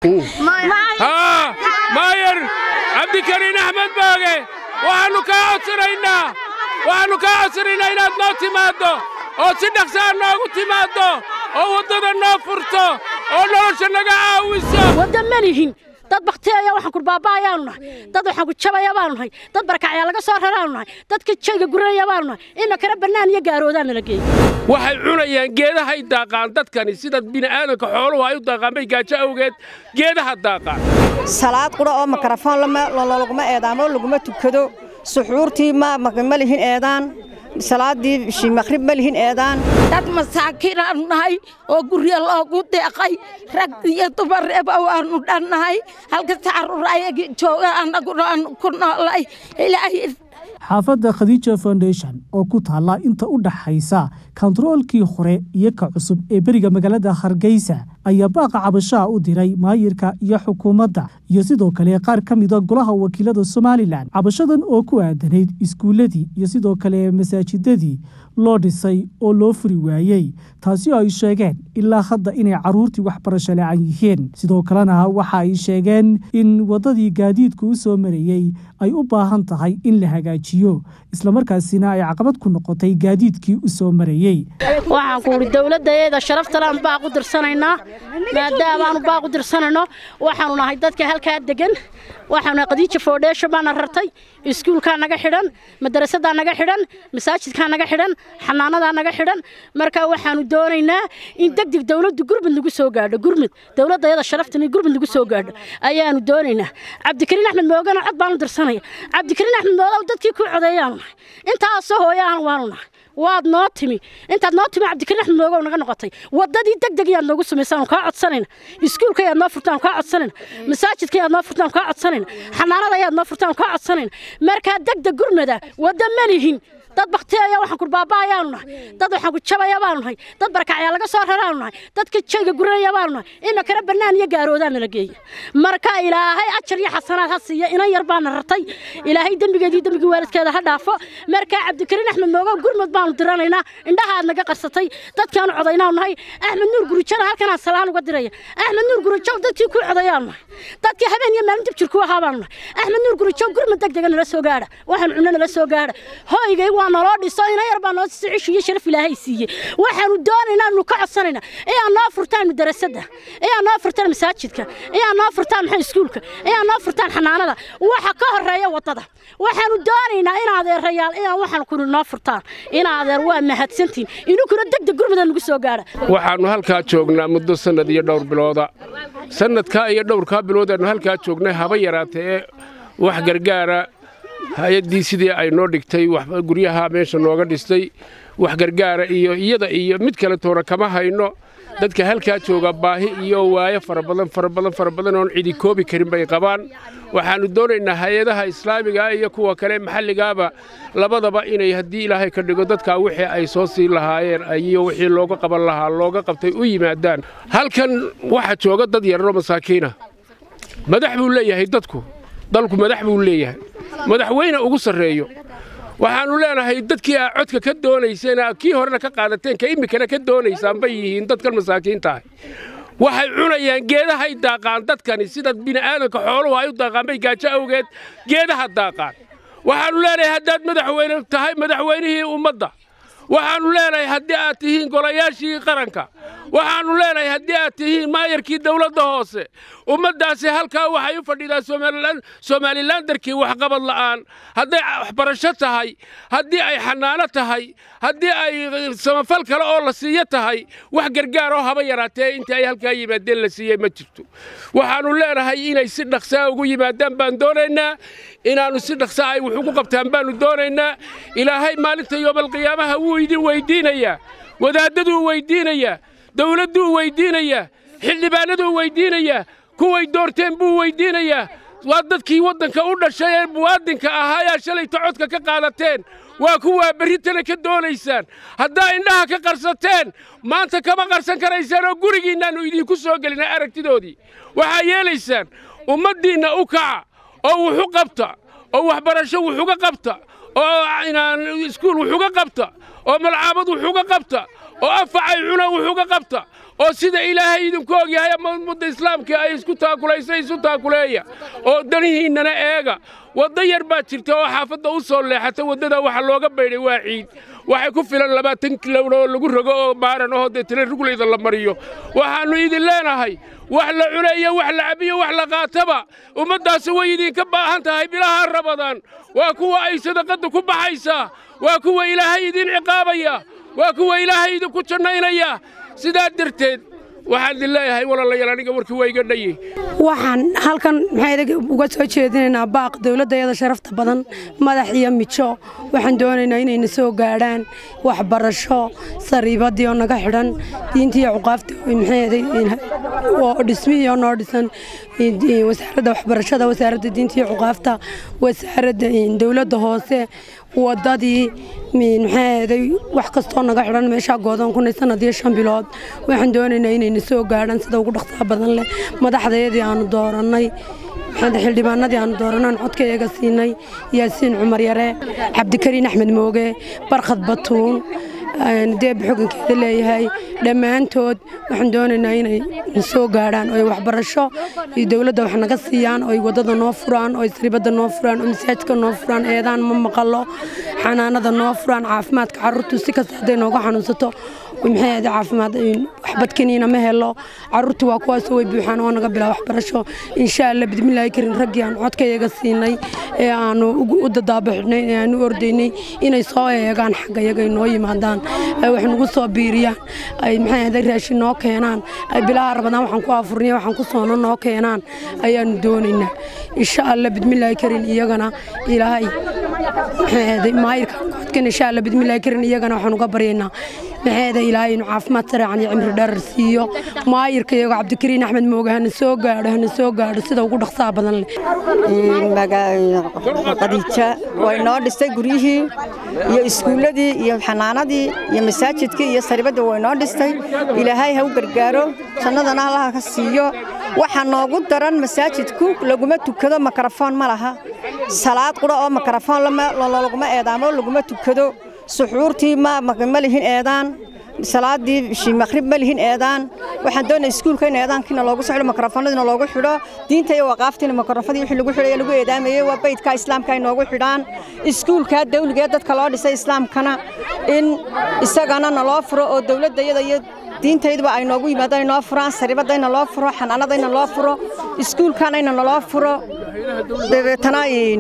haa maayar cabdikariin axmed booge waxaannu kaa codsanaynaa waxaannu kaa codsanaynaa inaad noo timaaddo oo si dhaqsaa noogu timaaddo oo waddada noo furto oo nolosha naga caawiso wadda ma lihin dad bakteeya waxaan kurbaaba ayaanu nahay dad waxaan ku jabaya baanu nahay dad barkacyaa laga soo raraanu nahay dadka jayga guranaya baanu nahay imikana bannaan iyo gaaroodaa nala geeyey waxay cunayaan geedahay daaqaan dadkani sida bini'aadanka xooluhu ay u daaqaan bay gaajo awgeed geedaha daaqaan salaad qura oo makarafoon laguma eedaamo laguma tukado suxuurtii ma lihin eedaan salaadii bishii maqrib ma lihin eedaan dad masaakiin aanu nahay oo gurya loogu deeqay rag iyo dumar eba waanu dhannahay halka tacarur ayagii jooga annaguna aanu ku noolay ilaahay xaafadda khadiija foundation oo ku taalla inta u dhaxaysa kontaroolkii hore iyo ka cusub ee beriga magaalada hargeysa ayaa baaqa cabashaha u diray maayirka iyo xukuumadda iyo sidoo kale qaar ka mida golaha wakiilada somalilan cabashadan oo ku aadanayd iskuulladii iyo sidoo kale masaajidadii loo dhisay oo loo furi waayey taasi oo ay sheegeen ilaa hadda inay carruurtii waxbarasho la-aan yihiin sidoo kalena waxa ay sheegeen in waddadii gaadiidku u soo marayey ay u baahan tahay in la hagaajiyo islamarkaasina ay caqabad ku noqotay gaadiidkii u soo marayey waxaan ku idhi dowladdaeeda sharaftalaan baaq u dirsanaynaa maadaamaanu baaq u dirsanayno waxaanu nahay dadka halkaa degan waxaanu nahay khadiija foundation baana rartay iskuulkaa naga xidhan madarasadaa naga xidhan masaajidkaa naga xidhan xanaanadaa naga xidhan marka waxaanu doonaynaa in degdeg dowladdu gurmud lagu soo gaadho gurmud dowladdaeeda sharaftan in gurmud lagu soo gaadho ayaanu doonaynaa cabdikariin axmed moogana cod baanu dirsanaya cabdikariin axmed moogow dadkii ku codeeyaanu nahay intaasoo hooyaana waanu nahay waad noo timi intaad noo timi cabdikariin axmed moogow naga noqotay waddadii degdeg yaad noogu samaysaanu kaa codsanayna iskuulka yaad noo furtaan kaa codsanayna masaajidka yaad noo furtaan kaa codsanayna xanaanada yaad noo furtaan kaa codsanayna markaa degdeg gurmada wadda ma lihin dad bakteeya waxaan kurbaaba ayaanu nahay dad waxaan ku jabaya baanu nahay dad barkacyaa laga soo raraanu nahay dadka jayga guranaya baanu nahay imikana bannaan iyo gaaroodaa nala geeyey marka ilaahay ajar iyo xasanaad ha siiya inan yar baana rartay ilaahay dembigeedii dembigii waalidkeeda ha dhaafo markaa cabdikariin axmed moogow gurmud baanu diranaynaa indhaha aad naga qarsatay dadkaanu codaynaanu nahay axmed nuur gurujana halkanaan salaan uga diraya axmed nuur gurujow dadkii ku codayaanu nahay dadkii habeen iyo maalin dib jirku ahaa baanu nahay axmed nuur gurujow gurmud degdega nala soo gaadha waxaan cunno nala soo gaadha hooygay waa naloo dhiso ina yar baa noo siisa cish iyo sharaf ilaahay siiyey waxaanu doonaynaa anu ka codsanaynaa iyaa noo furtaan madarasada iyaa noo furtaan masaajidka iyaa noo furtaan maxay iskuulka iyaa noo furtaan xanaanada waxa ka horeeya waddada waxaanu doonaynaa in adeerayaal iyaa waxaan kuni noo furtaan in adeer waa mahadsantiin idinkuna degdeg gurmada nagu soo gaadha waxaannu halkaa joognaa muddo sannad iyo dhowr bilooda sannadkaa iyo dhowrkaa biloodaannu halkaa joognay haba yaraatee ee wax gargaara hay-addii sidii ay noo dhigtay guryaha meesha nooga dhistay wax gargaara iyo iyada iyo mid kale toona kama hayno dadka halkaa jooga baahi iyo waayo fara badan fara badan fara badan oon cidi koobi karin bay qabaan waxaannu doonaynaa hay-adaha islaamigaa iyo kuwa kale maxalligaaba labadaba inay haddii ilaahay ka dhigo dadkaa wixii ay soo siin lahaayeen iyo wixii looga qaban lahaa looga qabtay u yimaadaan halkan waxaa jooga dad yararoo masaakiina madax buu leeyahay dadku dalku madax buu leeyahay madaxweyne ugu sarreeyo waxaannu leenahay dadkii aa codka ka doonayseen kii horena ka qaadateen ka iminkana ka doonaysaan bay yihiin dadkan masaakiintaah waxay cunayaan geedahay daaqaan dadkani sida bini'aadanka xooluhu ay u daaqaan bay gaajo awgeed geedaha daaqaan waxaannu leenahay haddaad madaxweyne tahay madaxweynihii ummadda waxaannu leenahay haddii aad tihiin golayaashii qaranka waxaannu leenahay haddii aad tihiin maayarkii dawladda hoose ummaddaasi halkaa waxay u fadhidaa somalilandarkii waxqabad la'aan hadday waxbarasho tahay haddii ay xanaano tahay haddii ay samafal kale oo la siiyo tahay wax gargaaroo haba yaraatee intii ay halkaa yimaadeen la siiyey ma jirto waxaannu leenahay inay si dhaqsaa ugu yimaadaan baan doonaynaa inaannu si dhaqsaa ay wax ugu qabtaan baannu doonaynaa ilaahay maalinta yoomalqiyaamaha wuu idin weyddiinayaa wadaaddaduu weyddiinayaa dawladduu weyddiinayaa xildhibaanaduu weyddiinayaa kuway doorteen buu weyddiinayaa waa dadkii waddanka u dhashay ee muwaadinka ahaa ayaa shalayta codka ka qaadateen waa kuwaa berritana ka doonaysaan haddaa indhaha ka qarsateen maanta kama qarsan karaysaan oo gurigiinnaannu idinku soo gelinay aragtidoodii waxaa yeelaysaan ummaddiinna u kaca oo wuxu qabta oo waxbarasho wuxuga qabta oo iskuul wuxuga qabta oo malcaamad wuxuga qabta oo afacay cuna wuxuga qabta oo sida ilaahay idinku ogyahay ama ummadda islaamka ay isku taakulaysa isu taakuleeya oo danihiinnana eega waddo yar baa jirta oo xaafadda u soo leexata waddada waxa looga baydhay waa ciid waxay ku filan labaatan kilowna oo lagu rogo oo maaran oo deetana ruglayda la mariyo waxaannu idin leenahay wax la cunayo wax la cabiyo wax la qaataba ummaddaasi way idinka baahan tahay bilaha rabadaan waa kuwa ay sadaqadda ku baxaysaa waa kuwa ilaahay idin ciqaabaya waa kuwa ilaahay idinku jannaynaya sidaa darteed waxaan idin leeyahay walaalayaal aniga warkii waa iga dhaye waxaan halkan maxaa uga soo jeedinaynaa baaq dowladdayada sharafta badan madax iyo mijo waxaan doonaynaa inayna soo gaadhaan waxbarasho sariibadii oo naga xidhan diintii iyo cuqaafta oo dhismihii oo noo dhisan wasaaradda waxbarashada wasaaradda diinta iyo cuqaafta wasaaradda dowladda hoose wadadii maxaaday wax kastoo naga xidhan meeshaa goodoon kunay sanadiyo shan bilood waxaan doonaynaa inayna soo gaadhaan sida ugu dhaqsaha badan leh madaxdayadii aanu doorannay xildhibaanadii aanu dooranaan codkayaga siinay yaasiin cumar yare cabdikariin axmed mooge barkhad batuun deeb xogankeeda leeyahay dhammaantood waxaan doonaynaa inay soo gaadhaan oo waxbarasho iyo dowladda wax naga siiyaan oo waddada noo furaan oo sribadda noo furaan oo masaajidka noo furaan eedaan ma maqalo xanaanada noo furaan caafimaadka carruurtu si kasta hadday nooga xanuunsato maxay ahayd caafimaad waxbadkaniina ma helo carruurtu waa kuwaasoo way buuxaan oo naga bilaa waxbarasho insha allah bidmillaahi karin raggii aan codkayaga siinay ee aanu u dadaabaxnay ee aanu ordaynay inay soo eegaan xaggayaga ay noo yimaadaan ay wax nagu soo biiriyaan ay maxay ahayd raashin noo keenaan ay bilaha rabadaan waxaan ku afurniya waxaan ku soono noo keenaan ayaanu doonaynaa insha allah bidmillaahi karin iyagana ilaahay maxay ahayd maayirka codkan insha allah bidmillaahi karin iyagana waxaan uga baryaynaa maxeeda ilaahay inuu caafimaad sareecan iyo cimri dherer siiyo maayirka iyago cabdikariin axmed mooge hana soo gaadho hana soo gaadho sida ugu dhaqsaha badan leh qadiija way noo dhistay guryihii iyo iskuulladii iyo xanaanadii iyo masaajidkii iyo saribadda way noo dhistay ilaahay ha u gargaaro jannadana allaha ka siiyo waxaa noogu daran masaajidku laguma tukado makarafoon ma laha salaad qura oo makarafoon laguma eedaamo laguma tukado suxuurtii ma lihin eedaan salaadii maqrib ma lihin eedaan waxaan doonaya iskuulka in eedaankiina loogu soo xidho makarafoonadiina loogu xidho diinta iyo waqaaftiina makarafoonadii wixii lagu xidhay lagu eedaamayey waa baydka islaamka ay noogu xidhaan iskuulka dawliga dadka loo dhisay islaamkana in isagana naloo furo oo dawladda iyada iyo diintayduba ay noogu yimaadaan inoo furaan saribadayna loo furo xanaanadayna loo furo iskuulkanayna naloo furo dabeetana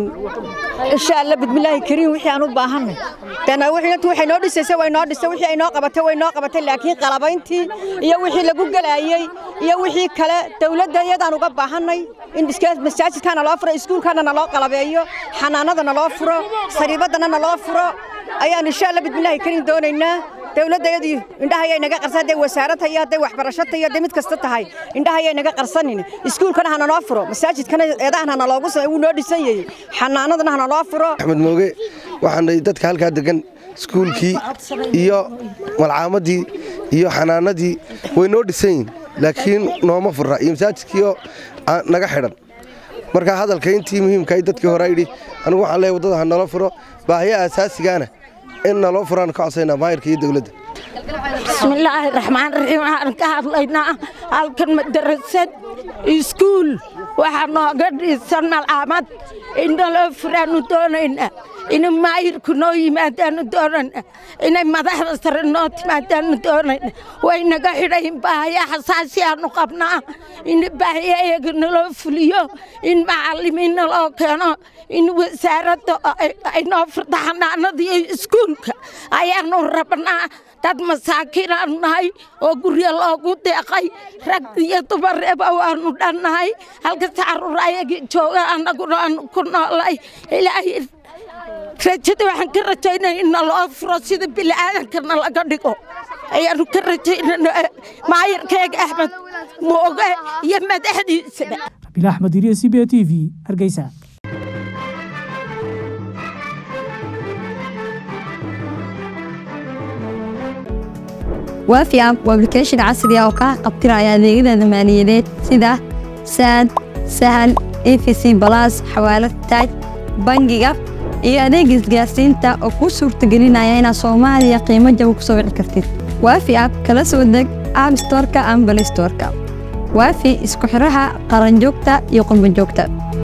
insha alla bidmillaahi kariim wixii aan u baahanay dana wixii waxay noo dhisaysa way noo dhisay wixii ay noo qabatay way noo qabatay laakiin qalabayntii iyo wixii lagu galaayey iyo wixii kale dawladda iyadaan uga baahanay in masaajidkaana loo furo iskuulkaana naloo qalabeeyo xanaanadana loo furo sariibaddana naloo furo ayaan insha alla bidmillaahi kariim doonaynaa dawladdayadii indhahayay naga qarsan hadday wasaarata iyo hadday waxbarashata iyo hadday mid kasta tahay indhahayay naga qarsanin iskuulkana hana noo furo masaajidkana eedahan hana loogu wuu noo dhisan yahay xanaanadana hana noo furo axmed mooge waxaan dadka halkaa degan iskuulkii iyo malcaamadii iyo xanaanadii way noo dhisan yihin laakiin nooma furra iyo masaajidkiioo naga xidhan marka hadalka intii muhiimkahay dadkii hore yidhi anigu waxaan leeyahay waddada ha nala furo baahiyaha asaasigaana in naloo furaan ka codsaynaa maayirka iyo dowladda bismillaahi raxmaan raxiim waxaan ka hadlaynaa halkan madarasad iskuul waxaa nooga dhisan malcaamad innaloo furaannu doonaynaa inay maayirku noo yimaadaannu doonayna inay madaxda sare noo timaadaannu doonayna way naga xidhayin baahaya xasaasi aanu qabnaa in baahaya iyaga naloo fuliyo in macallimiin naloo keeno in wasaaradda ay noo furta xanaanada iyo iskuulka ayaannu rabnaa dad masaakiin aanu nahay oo guryo loogu deeqay rag iyo dumareeba waanu dhannahay halka tacarur ayagii jooga annaguna aanu ku noolay ilaahay rajada waxaan ka rajaynaya in naloo furo sida bini'aadankana laga dhigo ayaanu ka rajaynana maayarkeega axmed mooge iyo madaxdiisaba rabiil axmed iriye c b a t v hargeysa waafi app waa application casri ah oo kaa qabtiraya adeegyada maaliyadeed sida saad sahal efc balas xawaalad taaj bangiga iyo adeega isgaarsiinta oo kuu suurtagelinaya inaad soomaaliya qiimo jaba ku soo wici kartid waafi app kala soo deg app storeka ama play storeka waafi isku xiraha qaranjoogta iyo qurbanjoogta